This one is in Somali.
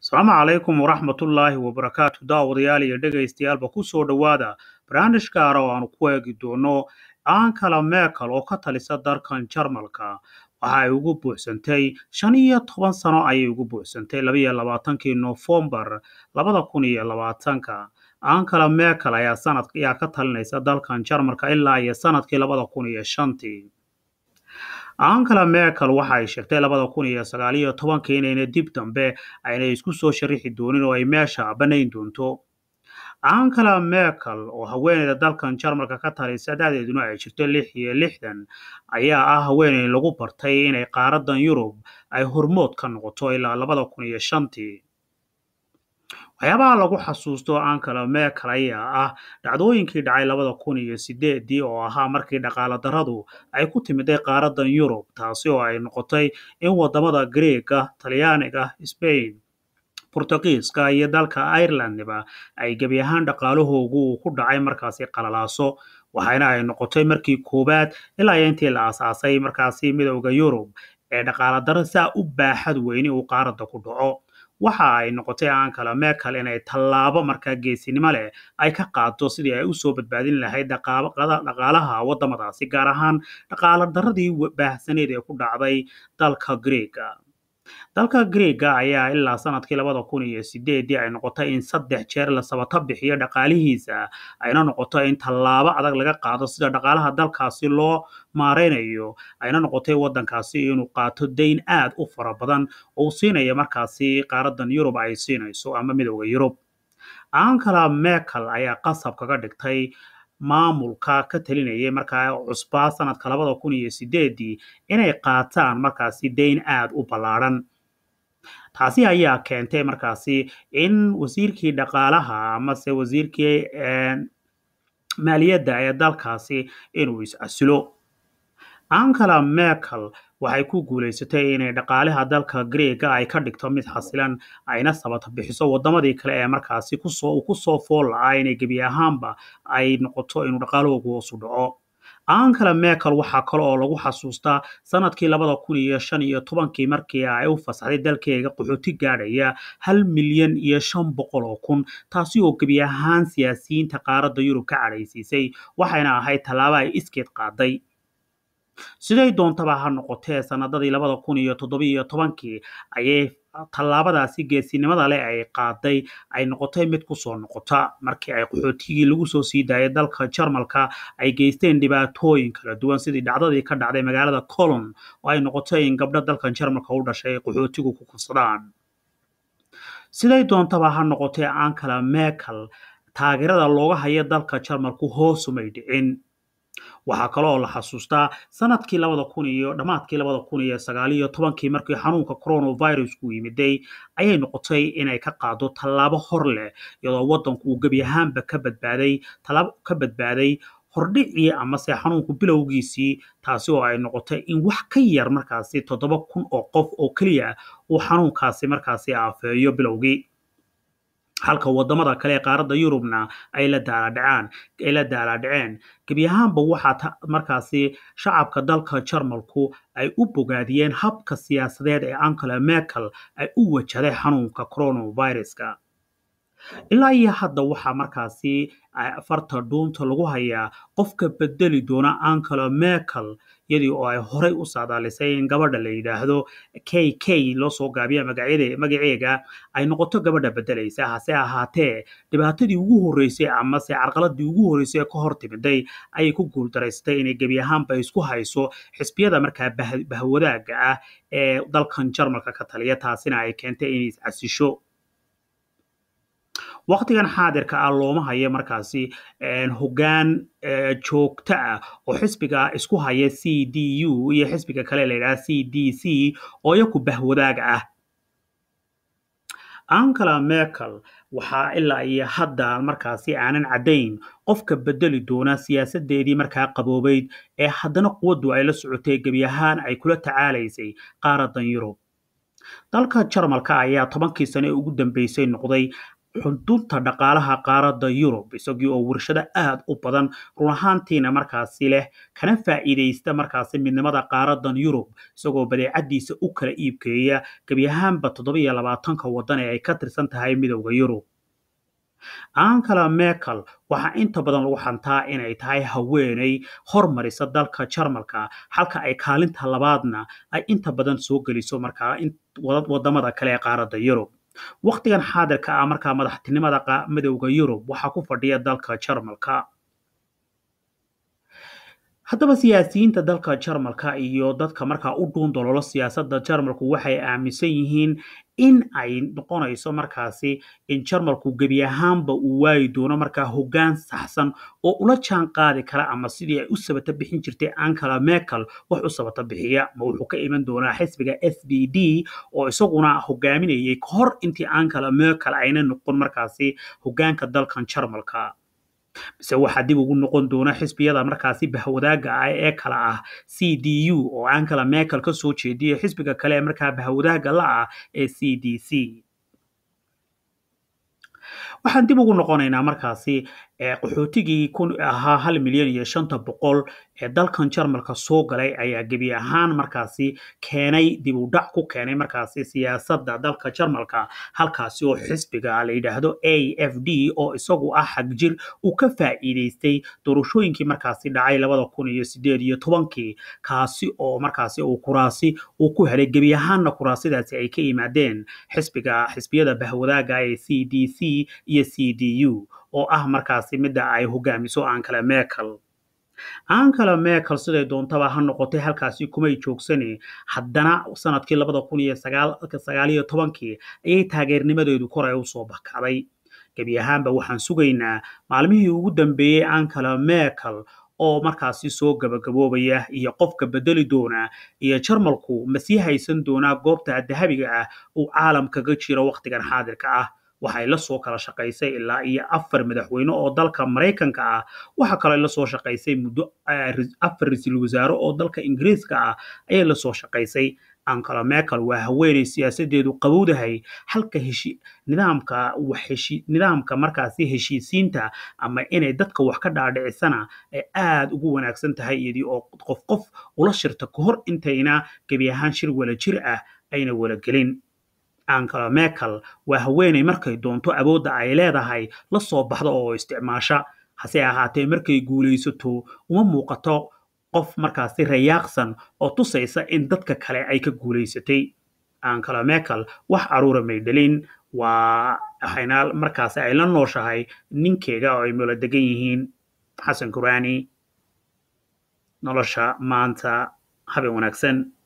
asalaamu calaykum waraxmatullaahi wabarakaatu daawadayaal iyo dhagaystayaalba ku soo dhowaada barnaamij gaara oo aanu ku eegi doono ankala meekal oo ka talisa dalkan jarmalka waxa ay ugu buuxsantay shan iyo toban sano ayay ugu buuxsantay labaiyo labaatankii noofembar labada kun iyo labaatanka ankala meekal ayaa sanad ayaa ka talinaysa dalkan jarmalka ilaa iyo sanadkii labada kun iyo shantii ankala meekal waxa ay sheegtay labada kun iyo sagaal iyo tobankii inayna dib dambe ayna isku soo sharixi doonin oo ay meesha banayn doonto ankala meekal oo haweeneyda dalkan jarmalka ka talisa da'deeduna ay jirto lix iyo lixdan ayaa ah haweeney lagu bartay inay qaaradan yurub ay hormood ka noqoto ilaa labada kun iyo shantii waxyaabaha lagu xasuusto ankala meekal ayaa ah dhacdooyinkii dhacay labada kun iyo sideedii oo ahaa markii dhaqaala daradu ay ku timiday qaaradan yurub taasi oo ay noqotay in wadamada greega talyaaniga spain burtuqiiska iyo dalka irelandba ay gebi ahaan dhaqaalahoogu uu ku dhacay markaasi qalalaaso waxayna ay noqotay markii koowaad ilaa iyo intii la asaasay markaasi midowda yurub ee dhaqaala daro saa u baaxad weyni uu qaarada ku dhaco waxa ay noqotay ankala meekal inay tallaabo markaa geesinimo leh ay ka qaado sidii ay usoo badbaadin lahayd dhaqaalaha wadamadaasi gaar ahaan dhaqaala daradii baahsaneed ee ku dhacday dalka greega dalka greega ayaa ilaa sanadkii labada kun iyo sideedii ay noqotay in saddex jeer la sabato bixiyo dhaqaalihiisa ayna noqoto in tallaabo adag laga qaado sida dhaqaalaha dalkaasi loo maareynayo ayna noqotay wadankaasi inuu qaato dayn aad u fara badan oo siinaya markaasi qaaradan yurub ay siinayso ama midowda yurub ankala meekal ayaa qasab kaga dhigtay maamulka ka talinayay markaa cusbaa sanadka labada kun iyo sideedii inay qaataan markaasi dayn aad u ballaadhan taasi ayaa keentay markaasi in wasiirkii dhaqaalaha amase wasiirkii maaliyadda ee dalkaasi inuu is-casilo ankala meekal waxay ku guulaysatay inay dhaqaalaha dalka greega ay ka dhigto mid xasilan ayna sabata bixiso wadamadii kale ee markaasi kusoo kusoo fool la-aa inay gebi ahaanba ay noqoto inuu dhaqaalahoogu hoosu dhaco ankala meekal waxaa kale oo lagu xasuustaa sanadkii labada kun iyo shan iyo tobankii markii ay u fasaxday dalkeega qaxooti gaadhaya hal milyan iyo shan boqol oo kun taasi oo gebi ahaan siyaasiyiinta qaaradda yurub ka cadhaysiisay waxayna ahayd tallaabo ay iskeed qaaday siday doontaba ha noqotee sanadadii labada kun iyo toddobiiyo tobankii ayay tallaabadaasi geesinimada leh ay qaaday ay noqotay mid kusoo noqota markii ay qaxootigii lagu soo sii daayay dalka jarmalka ay geysteen dhibaatooyin kala duwan sidii dhacdadii ka dhacday magaalada colon oo ay noqotay in gabdho dalkan jarmalka u dhashay ay qaxootigu ku kufsadaan siday doontaba ha noqotee ankala meekal taageerada looga hayo dalka jarmalku hoosumay dhicin waxaa kale oo la xasuustaa sanadkii labada kun iyo dhammaadkii labada kun iyo sagaal iyo tobankii markii xanuunka coronavirusku yimiday ayay noqotay inay ka qaado tallaabo hor leh iyadoo waddanku uu gebi ahaanba ka badbaaday tallaabo ka badbaaday hordhicii amase xanuunku bilowgiisii taasi oo ay noqotay in wax ka yar markaasi toddoba kun oo qof oo keliya uu xanuunkaasi markaasi aafeeyo bilowgii halka wadamada kale ee qaaradda yurubna ay la daaladhacaan ay la daalaadhaceen gebi ahaanba waxaa markaasi shacabka dalka jarmalku ay u bogaadiyeen habka siyaasadeed ee ankala meekal ay u wajahday xanuunka coronaviruska ilaa iyo hadda waxaa markaasi farta dhuunta lagu hayaa qofka bedeli doona ankala meekal iyadii oo ay horey u saadaalisay in gabadha la yidhaahdo k k loo soo gaabiya magaceega ay noqoto gabadha bedelaysa hase ahaatee dhibaatadii ugu horreysay amase carqaladii ugu horreysay ee ka hor timiday ayay ku guuldaraysatay inay gebi ahaanba isku hayso xisbiyada markaa bahwadaaga ah ee dalkan jarmalka ka taliya taasina ay keentay inay iscasisho waqtigan xaadirka ah looma hayo markaasi hoggaan joogto ah oo xisbiga isku haya c d u iyo xisbiga kale la yidhaha c d c oo iyaku bahwadaaga ah ankala meekal waxaa ilaa iyo hadda markaasi aanan caddayn qofka bedeli doona siyaasadeedii markaa qaboobeyd ee haddana quwaddu ay la socotay gebi ahaan ay kula tacaalaysay qaaradan yurub dalka jarmalka ayaa tobankii sane ee ugu dambeysay noqday xudunta dhaqaalaha qaaradda yurub isagii oo warshado aad u badan run ahaantiina markaasi leh kana faa'iidaysta markaasi midnimada qaaradan yurub isagoo badeecadiisa u kala iibkeeya gebi ahaanba toddobiyo labaatanka waddan ee ay ka tirsan tahay midowda yurub ankala merkel waxaa inta badan lagu xantaa inay tahay haweeney hormarisa dalka jarmalka halka ay kaalinta labaadna ay inta badan soo geliso markaa wadamada kale ee qaaradda yurub wakhtigan xaadirka ah markaa madaxtinimada midowda yurub waxaa ku fadhiya dalka jarmalka haddaba siyaasiyiinta dalka jarmalka iyo dadka markaa u dhuundololo siyaasadda jarmalku waxay aaminsan yihiin in ay noqonayso markaasi in jarmalku gebi ahaanba uu waayi doono markaa hoggaan saxsan oo ula jaan qaadi kara ama sidii ay u sabata bixin jirtay ankala merkel wax u sabata bixiya ma wuxuu ka iman doonaa xisbiga s b d oo isaguna hogaaminayay ka hor intii ankala merkel ayna noqon markaasi hoggaanka dalkan jarmalka mise waxaa dib ugu noqon doona xisbiyada markaasi bahwadaaga ah ee kala ah c d u oo ankala merkel ka soo jeediya xisbiga kale ee markaa bahwadaaga la ah ee c d c waxaan dib ugu noqonaynaa markaasi qaxootigii kun ahaa hal milyan iyo shanta boqol ee dalkan jarmalka soo galay ayaa gebi ahaan markaasi keenay dib u dhac ku keenay markaasi siyaasadda dalka jarmalka halkaasi oo xisbiga la yidhaahdo a f d oo isagu ah xagjir uu ka faa'iidaystay doorashooyinkii markaasi dhacay labada kun iyo sideed iyo tobankii kaasi oo markaasi uu kuraasi uu ku helay gebi ahaanna kuraasidaasi ay ka yimaadeen xisbiga xisbiyada bahwadaaga ee c d c iyo c d u oo ah markaasi midda ay hogaamiso ankala merkel ankala merkel siday doontaba ha noqotay halkaasi kumay joogsane haddana sanadkii labada kun iyo sagaaliyo tobankii ayay taageernimadeedu koray u soo bakacday gebi ahaanba waxaan sugaynaa maalmihii ugu dambeeyey ankala merkel oo markaasi soo gabagaboobaya iyo qofka bedeli doona iyo jarmalku ma sii haysan doonaa goobta dahabiga ah uu caalamkaga jiro wakhtigan xaadirka ah waxay la soo kala shaqaysay ilaa iyo afar madaxweyne oo dalka maraykanka ah waxaa kaloo la soo shaqaysay muddo afar ra-iisul wasaare oo dalka ingiriiska ah ayay la soo shaqaysay ankala merkel waa haweeney siyaasadeedu qabowdahay halka heshi nidaamka waxheshi nidaamka markaasi heshiisiinta ama inay dadka wax ka dhaadhicisana ay aad ugu wanaagsan tahay iyadii oo qof qof ula shirta ka hor intayna gebi ahaan shir wala jir ah ayna wala gelin ankala merkel waa haweeney markay doonto awoodda ay leedahay la soo baxda oo isticmaasha hase ahaatee markay guulaysato uma muuqato qof markaasi rayaaqsan oo tusaysa in dadka kale ay ka guulaysatay ankala merkel wax caruura may dhalin waa waxayna markaasi ay la nooshahay ninkeega oo ay moola degan yihiin xasan kuraani nolosha maanta habeen wanaagsan